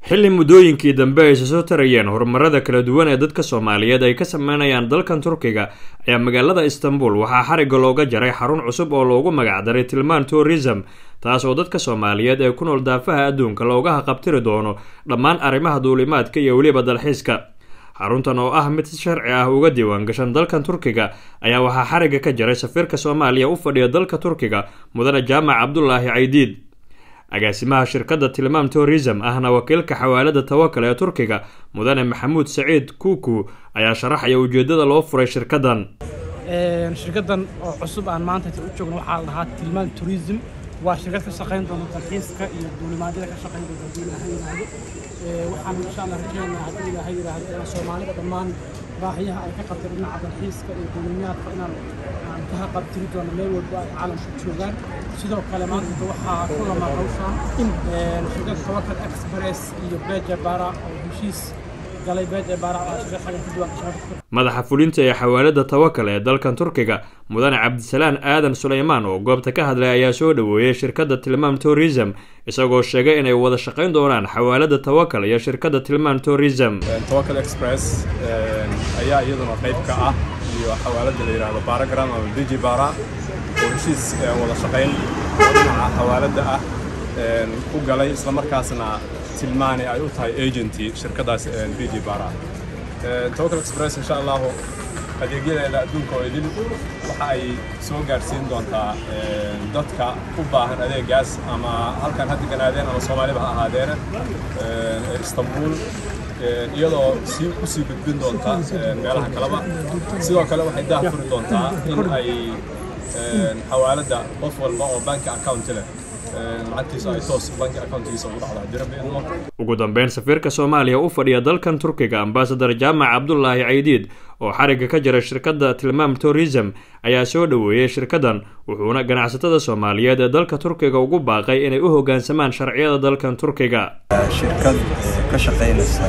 xilli muddooyinkii dambe ay soo tarayeen horumarada kala duwan ee dadka soomaaliyeed ay ka sameynayaan dalkan turkiga ayaa magaalada istanbul waxaa xarigga looga jaray xarun cusub oo loogu magacdaray tilmaan tourism taas oo dadka soomaaliyeed ee ku nool daafaha adduunka looga haqabtiri doono dhammaan arrimaha duulimaadka iyo weliba dalxiiska xaruntan oo ah mid si sharci ah uga diiwaan gashan dalkan turkiga ayaa waxaa xarigga ka jaray safiirka soomaaliya u fadhiya dalka turkiga mudane jaamac cabdulaahi caydiid agaasimaha shirkadda tilmaam tourism ahna wakiilka xawaalada tawakal ee turkiga mudane maxamuud saciid kuuku ayaa sharaxaya ujeedada loo furay shirkaddan shirkaddan oo cusub aan maanta u joogno waxaa la dhahaa tilmaan tourism waa shirkad ka shaqayn doonta dalxiiska iyo duulimaadyada ka shaqayn doonta haddii ilaahay yidhaahdo waxaan insha allah rajaynayaa haddii ilaahay yidhaahdo inaan soomaalida dhammaan baahiyaha ay ka qabtay dhinaca dalxiiska iyo duulimaadka inaan aan ka haqabtiri doono meel walba ay caalamku joogaan sidoo kale maanta waxaa ku lama hawshaan in shirkadda tawakal express iyo beja bara oo heshiis galay beja bara oo shirkad xagan ku diiwaan gashan madaxa fulinta ee xawaalada tawakal ee dalkan turkiga mudane cabdisalaan aadan suleymaan oo goobta ka hadlay ayaa soo dhoweeyey shirkadda tilmaam tourism isagoo sheegay inay wada shaqayn doonaan xawaalada tawakal iyo shirkadda tilmaam tourism tawakal express ayaa iyaduna qayb ka ah iyo xawaalada la yidhaahdo baragram ama diji bara oo heshiis wada shaqayn oo dhinaca xawaalada ah ku galay islamarkaasna tilmaani ay u tahay agenty shirkadaas diji bara tawakal express insha allahu adeegyadeeda adduunka oo idil waxa ay soo gaadhsiin doontaa dadka u baahan adeegaas ama halkan ha deganaadeen ama soomaaliba ha ahaadeene istanbul iyadoo sii u sii gudbin doonta meelaha kaleba sidoo kale waxay daah furi doontaa in ay xawaaladda qof walba oo banki account leh lacagtiisa ay toos banki accountigiisa ugu dhacdo haddii rabbi idmo ugu dambeyn safiirka soomaaliya u fadhiya dalkan turkiga ambasadar jaamac cabdulaahi caydiid oo xarigga ka jira shirkadda tilmaam tourism ayaa soo dhoweeyey shirkaddan wuxuuna ganacsatada soomaaliyeed ee dalka turkiga ugu baaqay inay u hoggaansamaan sharciyada dalkan turkiga shirkad ka shaqaynaysa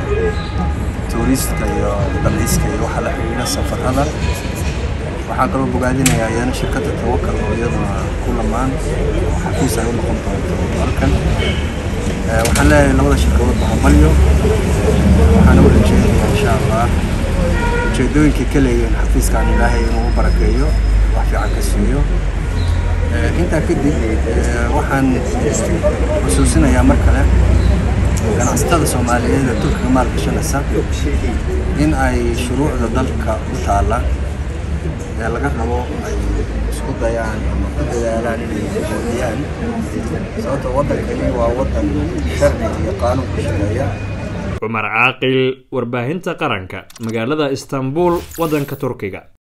tuuriistka iyo dalxiiska iyo waxa la xidhiidha safarada waxaan kaloo bogaadinayaa iyana shirkadda tawakal oo iyaduna ku lamaan oo xafiis ay u noqon doonto halkan waxaan leeyahay labada shirkadood bahamalyo waxaana u rajeynayaa insha allah ujeedooyinkay ka leeyihiin xafiiskan ilaahay inuu u barakeeyo wax fiican ka siiyo intaa kadib waxaan xusuusinayaa mar kale ganacsatada soomaaliyeed ee turkiga maalgashanaysa in ay shuruucda dalka u taalla ee laga rabo ay isku dayaan ama ku dadaalaan inay xoojiyaan sababto waddankani waa waddan sharci iyo qaanuun ku shaqeeya cumar caaqil warbaahinta qaranka magaalada istanbul waddanka turkiga